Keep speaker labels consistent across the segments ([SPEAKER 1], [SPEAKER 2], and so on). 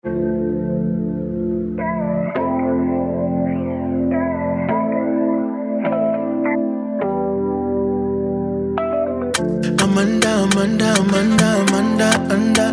[SPEAKER 1] Amanda, Amanda, Amanda, Amanda, Amanda.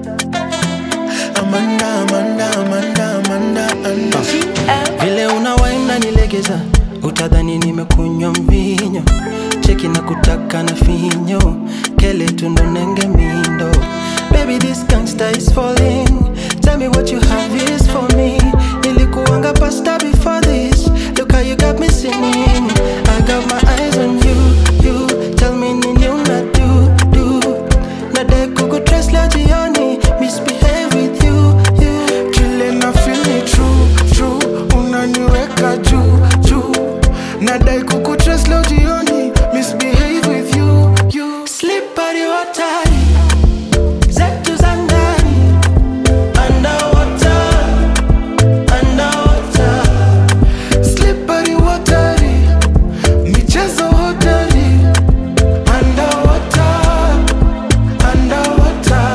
[SPEAKER 1] Amanda, Amanda, Amanda, Amanda, Amanda.
[SPEAKER 2] vile unawaina nilegeza utadhani nimekunywa mvinyo cheki na kutaka na finyo kele tundonenge mindo baby this gangster is falling tell me what you have is for me nilikuanga pasta before this look how you got me singing i got my eyes on you you tell me nini una do do nadai kukutrace leo jioni misbehave with you you
[SPEAKER 1] Kile na feel ni true, true. Unaniweka juu, juu. Nadai kukutrace leo jioni. Misbehave with you, you.
[SPEAKER 2] Slippery water, zetu za ndani, underwater, underwater.
[SPEAKER 1] Slippery watery. Michezo hodari. Underwater, underwater.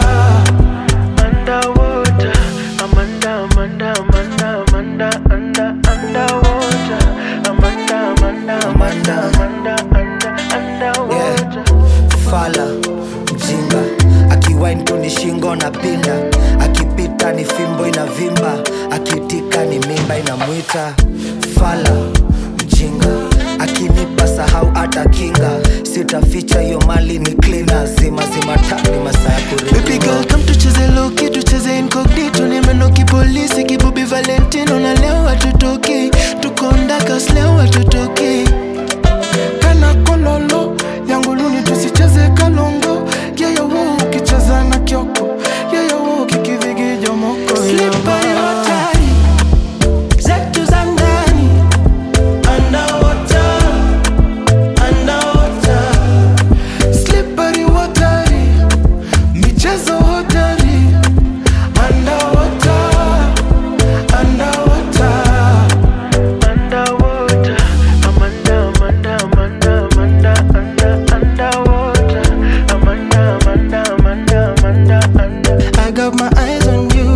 [SPEAKER 1] Underwater, Amanda, Amanda, Amanda, Amanda, Amanda, underwater, Amanda, Amanda, Amanda, Amanda, Amanda, underwater.
[SPEAKER 3] fala mjinga akiwain tu ni shingo na pinda akipita ni fimbo inavimba akiitika ni mimba inamwita fala mjinga akinipa sahau hata kinga sitaficha hiyo mali ni klina zima zima tani masaa ya
[SPEAKER 1] Baby girl, come tucheze loki, tucheze incognito Nimenoki polisi, kibubi Valentino Na leo hatutoki, tuko ndakas leo hatutoki Kana kololo, yangu luni tusicheze kalongo Yeyo wo, ukicheza na kyoko Yeyo wo, kikivigijo moko
[SPEAKER 2] Slippery water, zetu za ndani, underwater, underwater.
[SPEAKER 1] Slippery watery, michezo hodari Underwater, underwater Underwater, Amanda, Amanda, Amanda, Amanda, Amanda, underwater Amanda, Amanda, Amanda, Amanda, Amanda
[SPEAKER 2] I got my eyes on you,